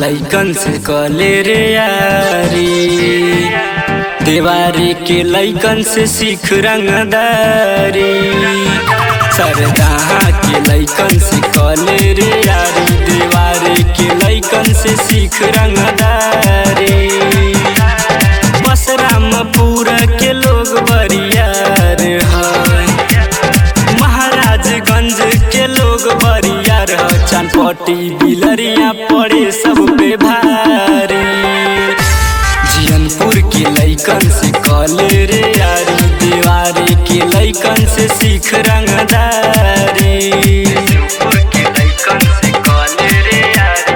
लैकन से कले रे यारी देवारी के लैकन से सीख रंगदारी सरदाहा के लैकन से कले रे यारी देवारी के लैकन से सीख रंगदारी बस रामपुर के लोग बरियार है महाराजगंज के लोग बरियार है चनपटी बिलरिया पड़े सब पे भारी जियनपुर के लैकन से कले रे यारी दीवारी के लैकन से सीख रंगदारी जियनपुर के लैकन से कले रे यारी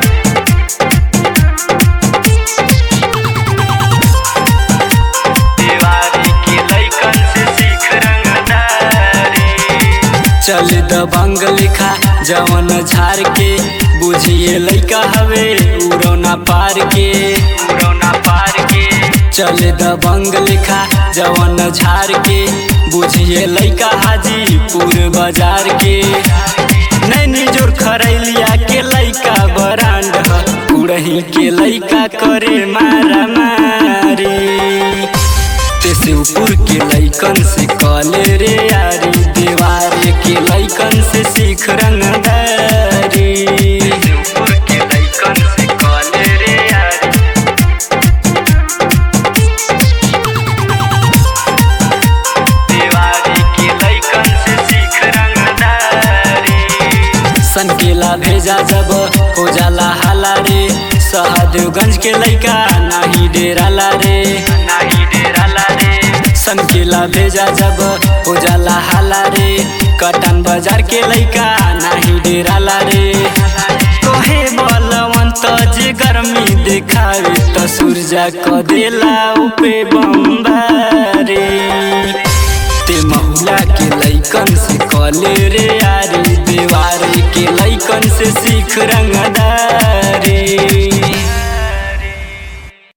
दीवारी के लैकन से सीख रंगदारी चल दबंग लिखा जवन झार के बुझिए लैका हवे उड़ौना पार के उड़ौना पार के चल दबंग लिखा जवन झार के बुझिए लैका हाजीपुर बाजार के नैनी जोर खरैलिया के लैका बरांड ह उड़ही के लैका करे मारा मारी ते शिवपुर के लैकन से कले रे यारी देवार के लैकन से सीख रंगदारी शिवपुर के लैकन से कले रे यारी देवारी के लैकन से सीख रंगदारी सनकेला भेजा जब हो जाला हाला रे सहदेवगंज के लैका नाही डेराला रे नाही डेराला रे सनकेला भेजा जब हो जाला हाला रे कटन बाजार के लैका नाही डेराला रे तोहे बलवंत जे गर्मी देखावे त सूर्या क देला उपे बम्बारे ते महुला के लैकन से कले रे यारी देवार के लैकन से सीख रंगदारी